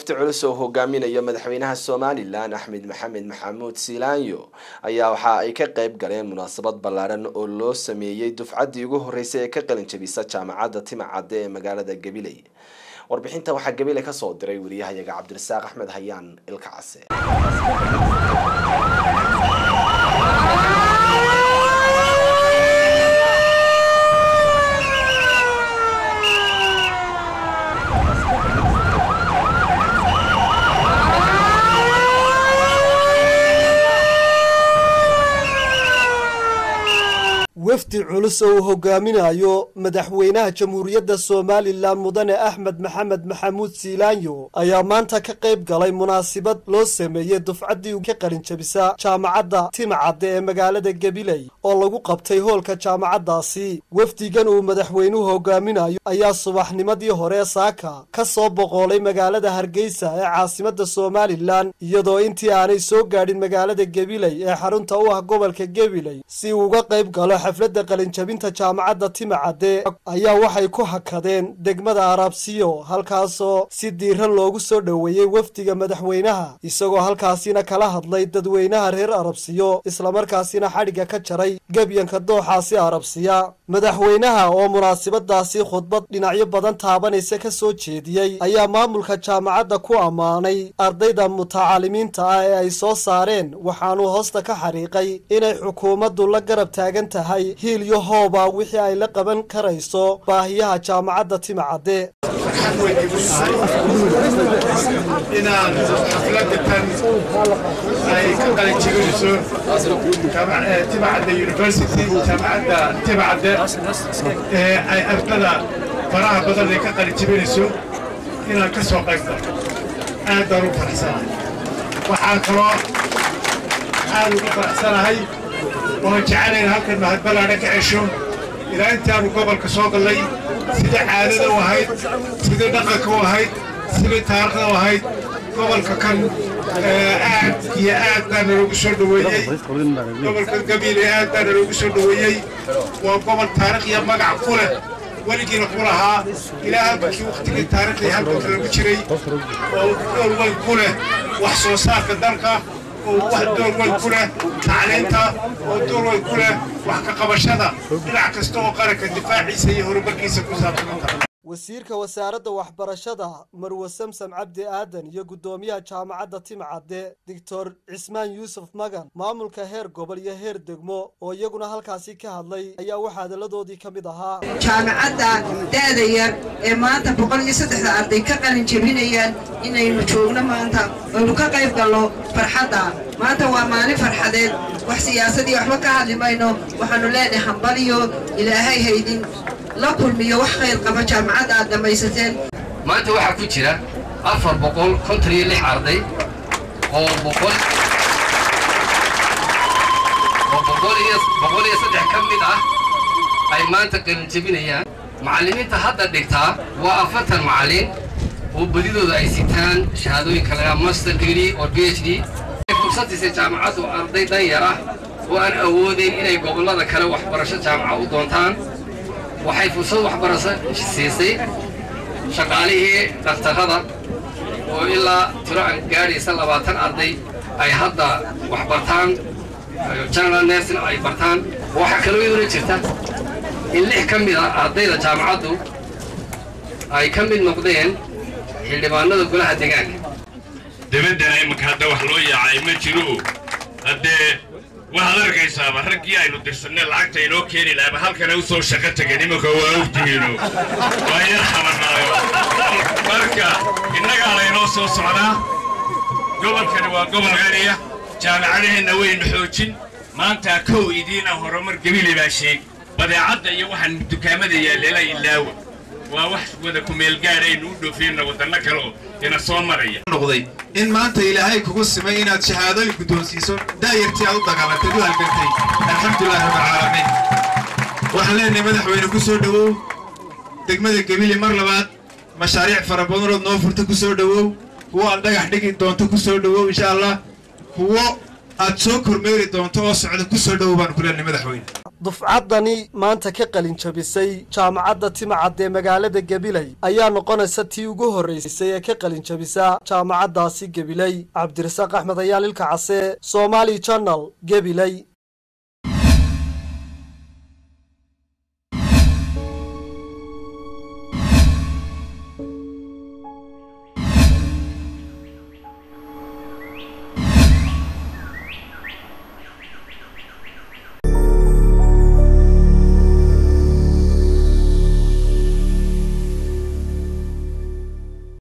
wafdi culus oo hogaaminayo madaxweynaha somalilan axmed maxamed maxamuud siilaanyo ayaa waxa ay ka qeyb galeen munaasabad ballaaran oo loo sameeyey dufcaddii ugu horreysay ee ka qalin jabisa jaamacadda timacadde ee magaalada gabiley warbixinta waxaa gabiley kasoo diray wariyahayaga cabdirasaaq axmed hayaan ilka case wafdi culus oo uu hogaaminayo madaxweynaha jamhuuriyadda somalilan mudane axmed maxamed maxamuud siilaanyo ayaa maanta ka qayb galay munaasabad loo sameeyey dufcaddii ka qalinjabisa jaamacadda timacadde ee magaalada gabiley oo lagu qabtay hoolka jaamacaddaasi wafdigan uu madaxweynuhu hogaaminayo ayaa subaxnimadii hore saaka ka soo boqoolay magaalada hargeysa ee caasimadda somalilan iyadoo intii aanay soo gaadhin magaalada gabiley ee xarunta u ah gobolka gabiley si uu uga qayb galo xafladda qalinjabinta jaamacadda timacadde ayaa waxay ku hakadeen degmada arabsiyo halkaasoo si diiran loogu soo dhoweeyey wafdiga madaxweynaha isagoo halkaasina kala hadlay dadweynaha reer arabsiyo islamarkaasina xadhigga ka jaray gebyanka dooxaasi arabsiya madaxweynaha oo munaasabadaasi khudbad dhinacyo badan taabanaysa ka soo jeediyey ayaa maamulka jaamacadda ku ammaanay ardayda mutacaalimiinta ah ee ay soo saareen waxaanuu hoosta ka xariiqay inay xukuumaddu la garab taagan tahay hiil iyo hooba wixii ay la qaban karayso baahiyaha jaamacadda timacadde inaan xafladda tan ay ka qalin jebinayso timacadda university jaamacadda timacadde ee ay ardada faraha badan ay ka qalin jebinayso inaan ka soo qayb galo aad baan u faraxsanahay waxaan kaloo aad ugu faraxsanahay waan jecelayn halkan mahadballaadha ka cesho ilaa intaanu gobolka soo gallay sidai caadada u ahayd sidai dhaqanka u ahayd sidai taarikhda u ahayd gobolka kan aad iyo aad baana loogu soo dhoweeyey gobolka gabiile aad baana loogu soo dhoweeyey waa gobol taarikh iyo magac ku leh weligiina ku lahaa ilaa halkii wakhtigii taariikhdii halkanka lagu jiray oo door weyn ku leh wax soo saarka dalka oo wax door weyn ku leh tacliinta oo door weyn ku leh wax ka qabashada dhinac kasta oo qaranka difaaciisa iyo horumarkiisa ku saabsan wasiirka wasaaradda waxbarashada marwe samsam cabdi aadan iyo guddoomiyaha jaamacadda timcadde doctor cismaan yuusuf magan maamulka heer gobol iyo heer degmo oo iyaguna halkaasi ka hadlay ayaa waxaa hadalladoodii ka mid ahaa jaamacadda da'da yar ee maanta boqol iyo saddexda arday ka qalin jebinayaan inaynu joogno maanta aynu ka qayb galno farxadda maanta waa maalin farxadeed wax siyaasadii waxba ka hadli mayno waxaannu leenahay hambaliyo ilaahay haydin la kulmiyo wax khayr qaba jaamacadda aad dhammaysateen maanta waxaa ku jira afar boqol konton iyo lix arday oo boqol oo boqol iyo boqol iyo saddex ka mid ah ay maanta qalin jebinayaan macallimiinta hadda dhigtaa waa afartan macallin oo badidooda ay sitaan shahaadooyinka lagaa master degree oo b h d fursad siisay jaamacaddu arday danyar ah oo aan awoodayn inay gobollada kale waxbarasho jaamaca u doontaan waxay fursad waxbarasho siisay shaqaalihii dhakhtarrada oo ilaa tiro aan gaadhaysa labaatan arday ay hadda wax bartaan general nursing ay bartaan waxaa kaloo iyaduna jirta in lix ka mid a ardayda jaamacaddu ay ka mid noqdeen xildhibaanada golaha deegaanka dabaddana imanka hadda wax loo yaacay ma jiro haddee waxaad arkaysaaba raggii aynu dirsanay lacagta inoo keeni lahaba halkana u soo shaqo tegeen imanka waa ogtihiino waa yar qabanaayo marka innagaa laynoo soo socdaa gobolkani waa gobol qaniya jaamacadaheenna waynu xoojin maanta kow idiina horumar gebile baa sheeg badeecadda iyo waxaan dukaamada yaalleela ilaawa waa wax wada kumeelgaadhaynu u dhoofeenna waddanno kale oo ina soo maraya noqday in maanta ilaahay kugu simay inaad shahaadooyin guddoonsiiso daayartii aad u dagaalantay u halgantay alxamdulilahi rabbilcaalamiin waxaan leenahay madaxweyne ku soo dhowow degmada gebile mar labaad mashaariic fara badanood noo furta ku soo dhowow kuwo aad dhagax dhigi doonto ku soo dhowow insha allah kuwo aad soo kormeeri doonto oo socda ku soo dhowow baan ku leenahay madaxweyne dufcaddani maanta ka qalin jabisay jaamacadda timacad ee magaalada gabiley ayaa noqonaysa tii ugu horraysay ee ka qalin jabisa jaamacaddaasi gabiley cabdirasaaq axmed ayaal ilka case somaali janal gabiley